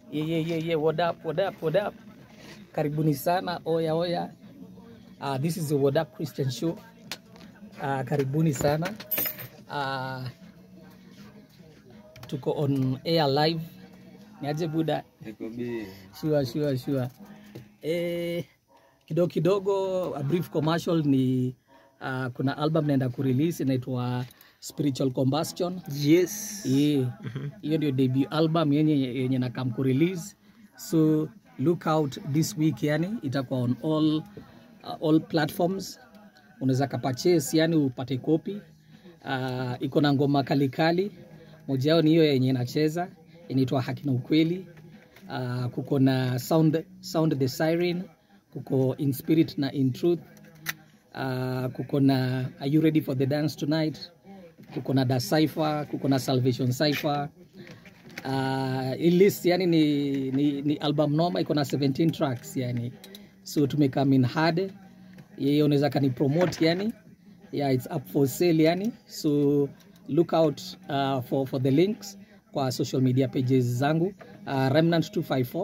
Yeah, yeah, yeah, yeah. What up, what up, what up? Karibuni sana. Oya, oya. Uh, this is the What Up Christian Show. Uh, karibuni sana. Uh, tuko on air live. Niaje buda? Sure, sure, sure. Eh, kidogo kidogo a brief commercial ni uh, kuna album naenda kurelease inaitwa Spiritual Combustion. Yes. Yeah. Hiyo ndio debut album yenye yenye na come ku release. So look out this week yani itakuwa on all uh, all platforms. Unaweza ka purchase yani upate copy. Uh, iko na ngoma kali kali. Moja yao ni hiyo yenye inacheza inaitwa Haki na Ukweli. Uh, kuko na sound, sound the siren kuko in spirit na in truth uh, kuko na are you ready for the dance tonight kuko na da cipher kuko na salvation cipher uh, hii list yani ni, ni, ni album noma iko na 17 tracks yani so tumekam in hard yeye unaweza kani promote yani yeah it's up for sale yani so look out uh, for, for the links kwa social media pages zangu uh, remnant 254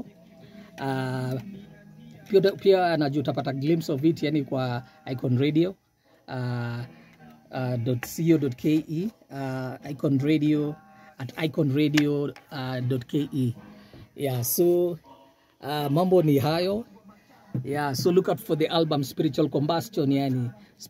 uh, pia, pia najua utapata glimpse of it yani kwa icon radio uh, uh, .co.ke uh, icon radio at iconradio uh, .ke yeah so uh, mambo ni hayo yeah so look out for the album spiritual combustion yani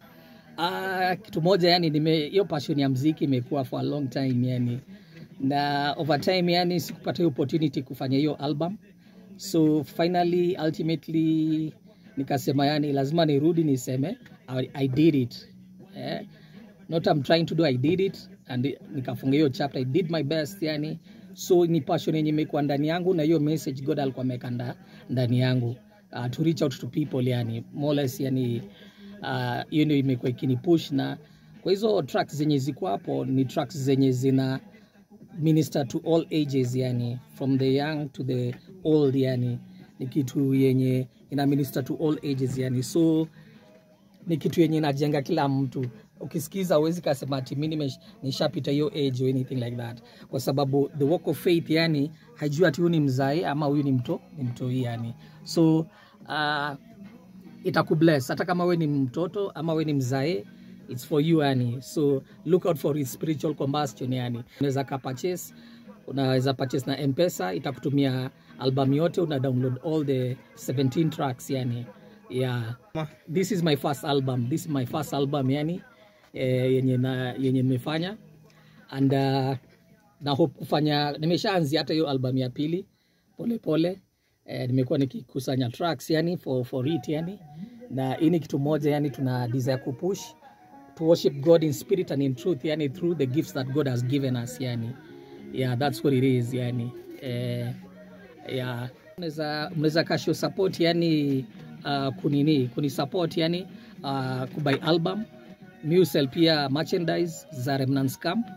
uh, kitu moja yani nime hiyo passion ya mziki imekuwa for a long time yani na over time yani sikupata hiyo opportunity kufanya hiyo album so finally ultimately nikasema yani lazima nirudi niseme I, I did it eh? not I'm trying to do I did it and nikafunga hiyo chapter I did my best yani so ni passion yenye imekuwa ndani yangu na hiyo message God alikuwa ameweka nda- ndani yangu uh, to reach out to people yani more or less yani uh, hiyo ndio imekuwa ikinipush na kwa hizo tracks zenye ziko hapo ni tracks zenye zina minister to all ages yani from the young to the old yani ni kitu yenye ina minister to all ages yani so ni kitu yenye inajenga kila mtu ukisikiza uwezi kasema ati mi nimesh- nishapita hiyo age or anything like that kwa sababu the walk of faith yani haijui ati huyu ni mzae ama huyu ni mto ni mtoi yani so uh, itakubless hata kama we ni mtoto ama we ni mzae its for you yani so look out for its spiritual combustion yani unaweza ka purchase unaweza purchase na mpesa itakutumia album yote una download all the 17 tracks yani yeah this is my first album this is my first album yani eh, yenye na yenye nimefanya and uh, na hope kufanya nimeshaanzia hata hiyo album ya pili pole pole eh, nimekuwa nikikusanya tracks yani for, for it yani na hii ni kitu moja yani tuna desire kupush to worship God in spirit and in truth yani through the gifts that God has given us yani yeah that's what it is yani eh, yeah mnaweza mnaweza kasho support yani uh, kunini kuni support yani uh, kubuy album musel pia merchandise za Remnants Camp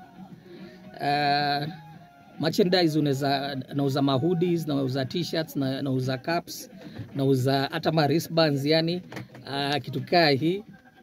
uh, merchandise unaweza nauza mahoodies nauza t-shirts na nauza caps nauza hata ma wristbands yani uh, kitu kaa hii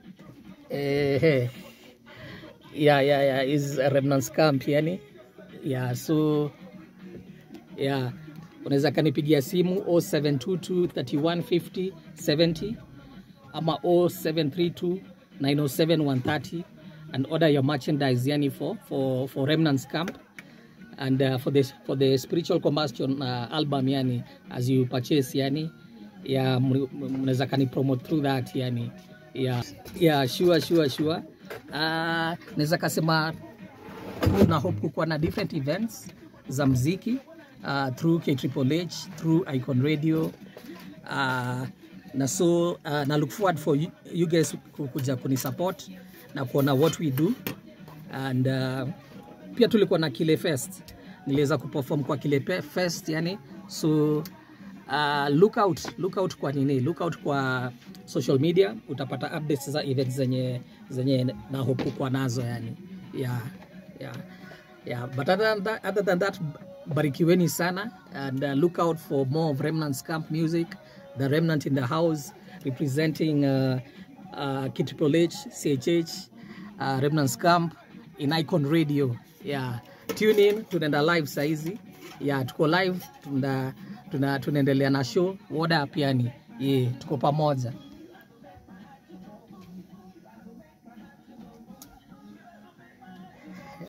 eh, yeah, yeah, yeah, is Remnants Camp yani yeah, so yeah unaweza kanipigia simu 0722 3150 70 ama 0732 907 130 and order your merchandise yani for, for, for remnants camp and uh, for the for the spiritual combustion uh, album yani as you purchase yani ya mri- mnaweza kani promote through that yani yeah yeah sure sure sure uh, naweza kasema na hope kukuwa na different events za mziki uh, through KHHH, through Icon Radio uh, na so uh, na look forward for you, you guys ku- kuja kunisupport na kuona what we do and uh, pia tulikuwa na Kile Fest niliweza kuperform kwa Kile Pe- Fest yani so uh, look out look out kwa nini look out kwa social media utapata updates za events zenye zenye na hope kukuwa nazo yani yeah yeah yeah but other than that, other than that barikiweni sana and uh, look out for more of remnants camp music the remnant in the house representing uh, uh, Triple H, CHH, uh, remnants camp in icon radio yeah tune in tunaenda live saizi ya tuko live tuna, tuna, tunaendelea na show woda pia ni yeah, tuko pamoja